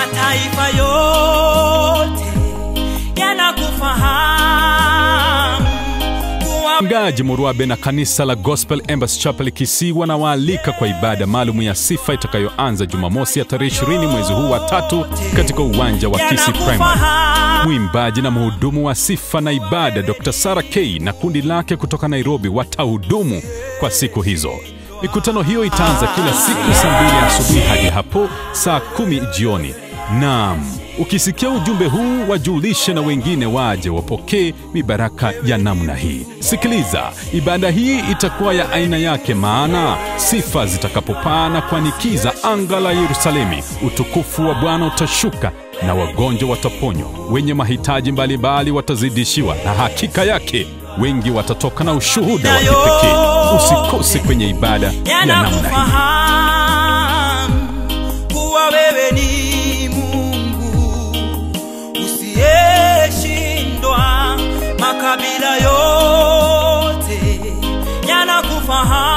mataifa yote yanakufahamu kuwa Mchungaji Murwabe na kanisa la Gospel Embassy Chapel Kisii wanawaalika kwa ibada maalum ya sifa itakayoanza Jumamosi ya tarehe 20 mwezi huu wa tatu katika uwanja wa Kisii Primary. yanakufahamu Mwimbaji na mhudumu wa sifa na ibada Dr. Sarah K na kundi lake kutoka Nairobi watahudumu kwa siku hizo. Mikutano hiyo itaanza kila siku saa mbili asubuhi hadi hapo saa kumi jioni. Naam, ukisikia ujumbe huu wajulishe na wengine waje wapokee mibaraka ya namna hii. Sikiliza, ibada hii itakuwa ya aina yake, maana sifa zitakapopaa na kuanikiza anga la Yerusalemi, utukufu wa Bwana utashuka na wagonjwa wataponywa, wenye mahitaji mbalimbali watazidishiwa, na hakika yake wengi watatoka na ushuhuda wa kipekee. Usikose kwenye ibada ya namna hii. yanakufahamu kuwa wewe ni Mungu usiyeshindwa, makabila yote yanakufahamu